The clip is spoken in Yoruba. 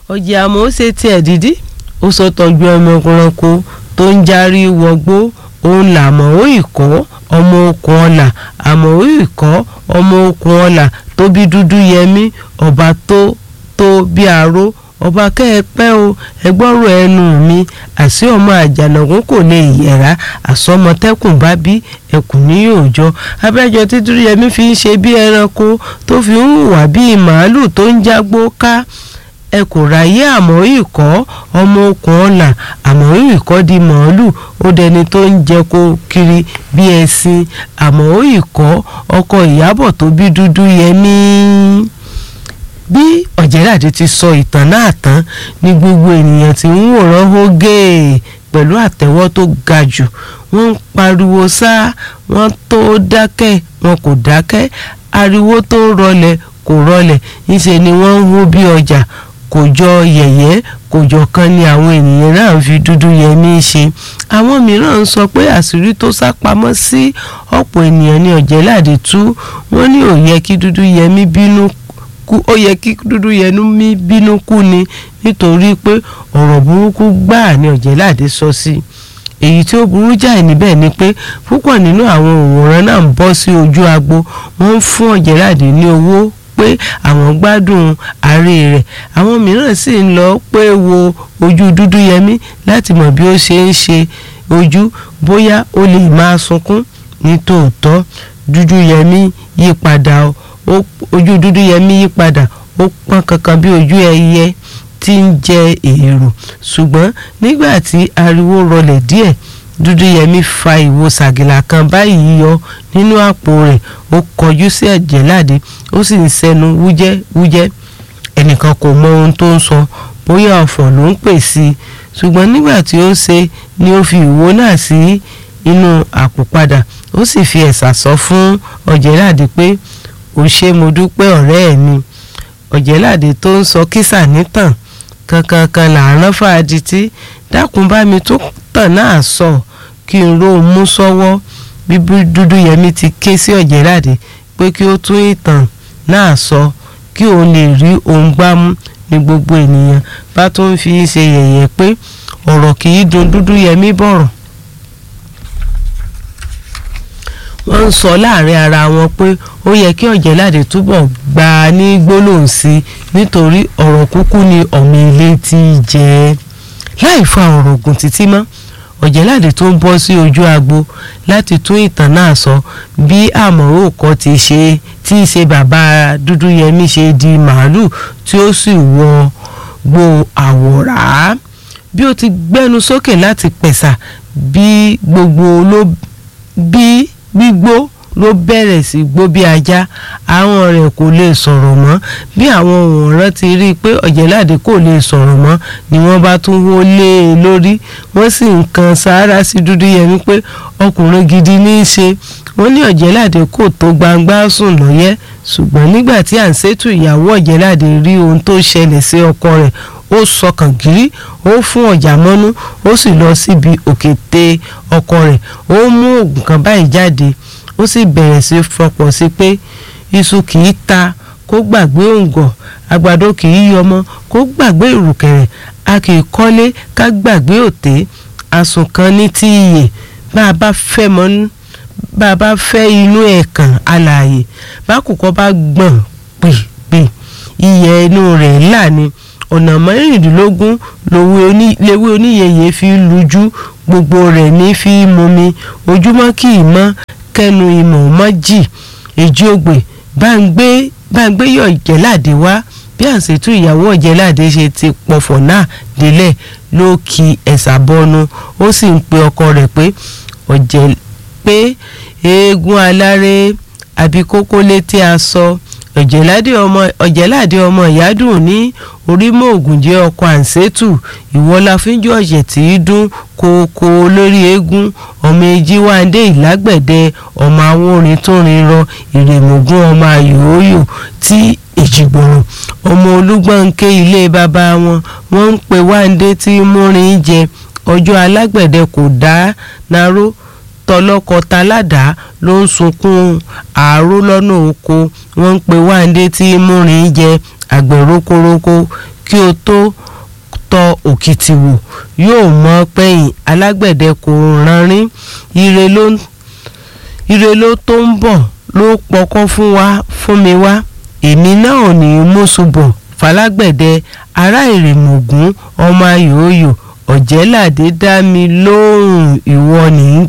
ọ̀jẹ̀ àmọ́ ó ṣe tiẹ̀ dídí ó sọ tọ́jú ọmọkùnrin kó tó ń járí wọgbó òun làmọ́ ó ìkọ́ ọmọ okùn ọ̀là àmọ́ ó ìkọ́ ọmọ okùn ọ̀là tó bí dúdú yẹmí ọba tó tó bí aró ọba kẹ́ẹ̀pẹ́ o ẹgbọ́rò ẹnu mi àṣé ọmọ àjànàkún kò lè yẹ̀rá àsọmọtẹ́kùn bá bí ẹkùn ní òòjọ́ abẹ́jọ tí dúdúyẹmí fi ń ṣe bí ẹranko tó fi ń hùwà bíi màálù tó ń jágbó ká ẹ kò ráyé àmọ́ ìkọ́ ọmọ okùn ọ̀là àmọ́ ìkọ́ di màálù ó dẹni tó ń jẹko kiri bí ẹṣin àmọ́ ìkọ́ ọkọ ìyábọ̀ tó bí dúdú yẹmí bí ọ̀jẹ̀láde ti sọ ìtàn náà tán ni gbogbo ènìyàn tí ń wòran hógè pẹ̀lú àtẹ́wọ́ tó ga jù wọ́n ń pariwo sá wọ́n tó dákẹ́ wọn kò dákẹ́ ariwo tó rọlẹ̀ kò rọlẹ̀ níṣẹ́ ni wọ́n ń hó bí ọjà kò jọ yẹ̀yẹ́ kò jọ kan ni àwọn ènìyàn náà ń fi dúdú yẹmí ṣe àwọn mìíràn ń sọ pé àṣírí tó sá pamọ́ sí ọ̀pọ̀ ènìyàn ní ọ̀jẹ̀láde tú wọ́n ní ò yẹ kí dúdú yẹmí bínú kú ó yẹ kí dúdú yẹnu mi bínú kú ni nítorí pé ọ̀rọ̀ burúkú gbáà ni ọ̀jẹ̀láde sọ sí èyí tí ó burú jáì níbẹ̀ ni pé púpọ̀ nínú àwọn òwòrán náà ń bọ́ sí ojú agbo wọ́n ń fún ọ̀jẹ̀láde ní owó pé àwọn gbádùn àárẹ̀ rẹ̀ àwọn mìíràn sì ń lọ pé wo ojú dúdú yẹmí láti mọ̀ bí ó ṣe ń ṣe ojú bóyá ó lè máa sunkún ní tòótọ́ dúdú yẹmí yí padà ó ojú dúdú yẹmí yí padà ó pọ́n kankan bí ojú ẹyẹ tí ń jẹ èrò ṣùgbọ́n nígbà tí ariwo rọlẹ̀ díẹ̀ dúdú yẹmí fa ìwo sàgìlà kan báyìí yọ nínú àpò rẹ̀ ó kọjú sí ọ̀jẹ̀láde ó sì ń sẹ́nu wújẹ́ wújẹ́ ẹnìkan kò mọ ohun tó ń sọ bóyá ọ̀fọ̀ ló ń pè sí i ṣùgbọ́n nígbà tí ó ṣe ni ó fi ìwo náà sí inú àpò padà ó sì fi ẹ̀sà sọ fún ọ̀jẹ̀láde pé ò ṣe mo dúpẹ́ ọ̀rẹ́ mi ọ̀jẹ̀láde tó ń sọ kísà nítàn kankankan làárọ̀ fàdítí dákun bá mi tó tàn náà sọ kí n ró mú sọ́wọ́ bí dúdú yẹmí ti ké sí ọ̀jẹ̀láde pé kí ó tún ìtàn náà sọ kí òun lè rí ohun gbámú ní gbogbo ènìyàn bá tún fi ṣe yẹ̀yẹ́ pé ọ̀rọ̀ kì í dùn dúdú yẹmí bọ̀rọ̀ wọ́n ń sọ láàrin ara wọn pé ó yẹ kí ọ̀jẹ̀láde túbọ̀ gbà á ní gbólóhùn sí i nítorí ọ̀rọ̀ kúkú ni ọ̀mọ ilé ti jẹ́ láì fa ọ̀rọ̀ ògùn títí mọ́ ọ̀jẹ̀láde tó ń bọ́ sí ojú agbo láti tún ìtàn náà sọ bí àmọ̀rò kọ́ ti ṣe tí í ṣe bàbá dúdú yẹmí ṣe di màálù tí ó sì wọ gbo àwòrán bí ó ti gbẹ́nu sókè láti pẹ̀sà bí gbogbo ló bí gbígbó ló bẹ̀rẹ̀ sí gbó bí ajá àwọn rẹ̀ kò lè sọ̀rọ̀ mọ́ bí àwọn òǹrán ti rí i pé ọ̀jẹ̀láde kò lè sọ̀rọ̀ mọ́ ni wọ́n bá tún wó lé e lórí wọ́n sì ń kan sáárá sí dúdú yẹmí pé ọkùnrin gidi ní í ṣe wọ́n ní ọ̀jẹ̀láde kò tó gbangba sùn lọ́yẹ́ ṣùgbọ́n nígbà tí à ń ṣètò ìyàwó ọ̀jẹ̀láde rí ohun tó ṣẹlẹ̀ sí ọkọ rẹ̀ ó sọkàn gírí ó fún ọjà mọ́nú ó sì lọ síbi òkété ọkọ rẹ̀ ó mú oògùn kan báyìí jáde ó sì bẹ̀rẹ̀ sí fọpọ̀ sí pé iṣu kì í ta kó gbàgbé òǹgọ̀ àgbàdo kì í yọmọ kó gbàgbé ìrùkẹ̀rẹ̀ a kì í kọ́lé ká gbàgbé òté asùn kan ní tí iyè bá a bá fẹ́ mọ́ bá a bá fẹ́ inú ẹ̀kàn alààyè bákùkọ bá gbọ̀n pèpè iyẹ̀ inú rẹ̀ là ni ọ̀nà mẹ́rìndínlógún lewé oníyẹyẹ fi lujú gbogbo rẹ̀ ní fi mumi ojúmọ́ kì í mọ́ kẹnu ìmọ̀ mọ́ jì èjì ògbè bá ń gbé bá ń gbé yọ̀ ọ̀jẹ̀láde wá bí àṣetú ìyàwó ọ̀jẹ̀láde ṣe ti pọ̀fọ̀ náà délẹ̀ ló ki ẹ̀sà bọnu ó sì ń pe ọkọ rẹ̀ pé ọ̀jẹ̀ pé eégún aláré àbí kókó létí aṣọ ọ̀jẹ̀láde ọmọ ọ̀jẹ̀láde ọmọ ìyádùn ní orímọ̀ ògùn jẹ́ ọkọ̀ àǹsẹ́tù ìwọ́láfínjú ọ̀jẹ̀ tí í dún kókó lórí eégún ọmọ ejíwándé ìlágbẹ̀dẹ ọmọ awórin tó rin rọ ìrèmọ̀gún ọmọ ayòóyò tí èjìgbòrò ọmọ olúgbọ̀nké ilé bàbá wọn wọ́n ń pe wándé tí múrin jẹ ọjọ́ alágbẹ̀dẹ kò dá naró tọlọ́kọ-taládàá ló ń sunkún àárò lọ́nà oko wọ́n ń pe wáńdé tí múrin jẹ àgbẹ̀ rókórókó kí o tó tọ òkìtì wò yóò mọ pẹ́yìn alágbẹ̀dẹ kò ránrín ire ló ire ló tó ń bọ̀ ló pọkọ́ fún wa fún mi wá èmi náà ò ní í mú ṣubọ̀ falágbẹ̀dẹ ará ìrèmọ̀gún ọmọ ayòòyò ọ̀jẹ̀ládé dá mi lóhùn ìwọ ní í